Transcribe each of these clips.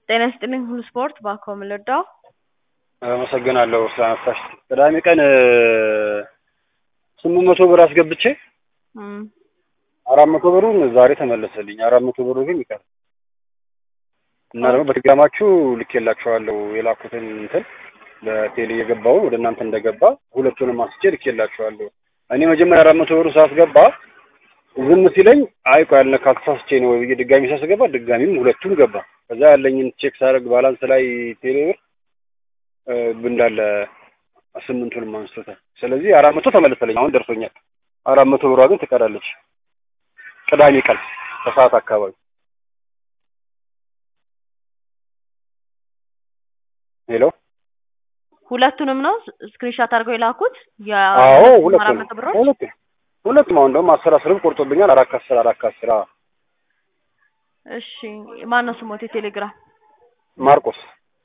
ጤና ይስጥልኝ ሁሉ ስፖርት ባኮ ምልዳው አመሰግናለሁ ስላነሳሽ። ቅዳሜ ቀን ስምንት መቶ ብር አስገብቼ አራት መቶ ብሩን ዛሬ ተመለሰልኝ። አራት መቶ ብሩ ግን ይቀር እና ደግሞ በቴሌግራማችሁ ልኬላችኋለሁ የላኩትን እንትን በቴሌ የገባውን ወደ እናንተ እንደገባ ሁለቱንም አንስቼ ልኬላችኋለሁ። እኔ መጀመሪያ አራት መቶ ብሩ ሳስገባ ዝም ሲለኝ አይ ቆይ ያልነካሁት ተሳስቼ ነው ብዬ ድጋሚ ሳስገባ ድጋሚም ሁለቱም ገባ። ከዛ ያለኝን ቼክ ሳደርግ ባላንስ ላይ ቴሌ ብር እንዳለ ስምንቱንም አንስቶታል። ስለዚህ አራት መቶ ተመለሰልኝ። አሁን ደርሶኛል። አራት መቶ ብሯ ግን ትቀራለች። ቅዳሜ ቀን ከሰዓት አካባቢ ሄሎ ሁለቱንም ነው ስክሪንሻት አድርገው የላኩት። አዎ አራት ሁለቱም መቶ ብሮች ሁለቱም ሁለቱም አሁን ደግሞ አስር አስርም ቆርጦብኛል። አራት ከአስር አራት ከአስር አዎ። እሺ ማን ነው ስሞት የቴሌግራም ማርቆስ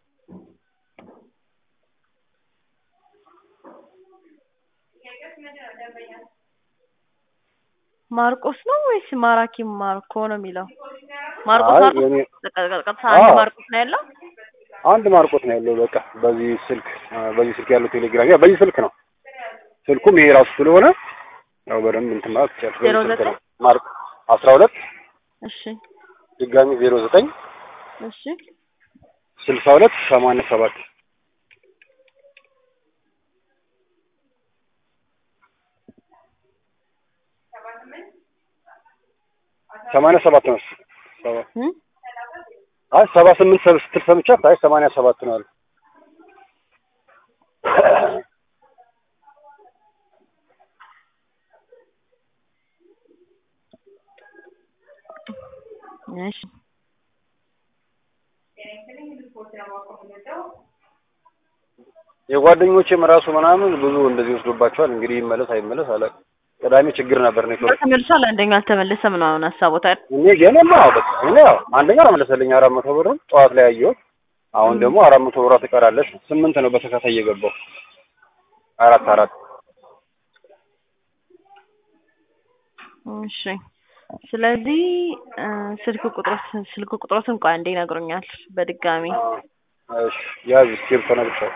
ማርቆስ ነው ወይስ ማራኪ ማርኮ ነው የሚለው? ማርቆስ አይ ማርቆስ የኔ- ቀጥታ አንድ አዎ። ማርቆስ ነው ያለው። አንድ ማርቆስ ነው ያለው። በቃ በዚህ ስልክ በዚህ ስልክ ያለው ቴሌግራም ያ በዚህ ስልክ ነው። ስልኩም ይሄ ራሱ ስለሆነ ያው በደንብ እንትን ማለት ይቻላል። ዜሮ በዚህ ስልክ ዘጠኝ ነው። ማርክ አስራ ሁለት እሺ ድጋሚ ዜሮ ዘጠኝ እሺ ስልሳ ሁለት ሰማንያ ሰባት ሰማንያ ሰባት ነው። ሰባ- እም? አይ ሰባ ስምንት ሰብ- ስትል ሰምቻት አይ ሰማንያ ሰባት ነው አለ። እሺ የጓደኞቼም ራሱ ምናምን ብዙ እንደዚህ ወስዶባቸዋል። እንግዲህ ይመለስ አይመለስ አላውቅም። ቅዳሜ ችግር ነበር ኔትወርክ ተመልሷል። አንደኛው አልተመለሰም ነው አሁን ሀሳቦታል። እኔ የኔማ አዎ በቃ እኔ ያው አንደኛው አመለሰልኝ አራት መቶ ብር ጠዋት ላይ አየሁት። አሁን ደግሞ አራት መቶ ብሯ ትቀራለች። ስምንት ነው በተከታይ የገባው አራት አራት እሺ ስለዚህ እ፣ ስልክ ቁጥሮት ስልክ ቁጥሮትን እንኳን አንዴ ይነግሩኛል በድጋሚ እሺ ያዝ እስክሪብቶ ነግሬሻለሁ።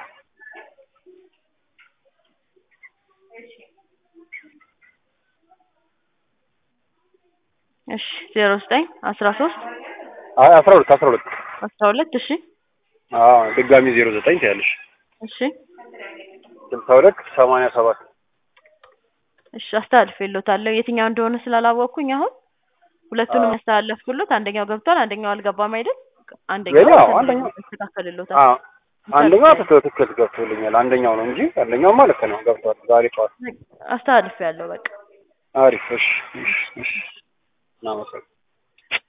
እሺ ዜሮ ዘጠኝ አስራ ሶስት አይ አስራ ሁለት አስራ ሁለት አስራ ሁለት እሺ አዎ ድጋሚ ዜሮ ዘጠኝ ትያለሽ እሺ ስልሳ ሁለት ሰማንያ ሰባት እሺ አስተላልፌልዎታለሁ። የትኛው እንደሆነ ስላላወቅኩኝ አሁን ሁለቱንም አዎ። ያስተላለፍኩሎት አንደኛው ገብቷል፣ አንደኛው አልገባም አይደል? አንደኛው የኔ አዎ እንትን አንደኛው ያስተካከልልዎታል። አዎ አንደኛው ትክክል ትክክል ገብቶልኛል። አንደኛው ነው እንጂ አንደኛውማ ልክ ነው ገብቷል። ዛሬ ጠዋት አስተላልፌያለሁ በቃ አሪፍ። እሺ እሺ እሺ እናመሰግናለን።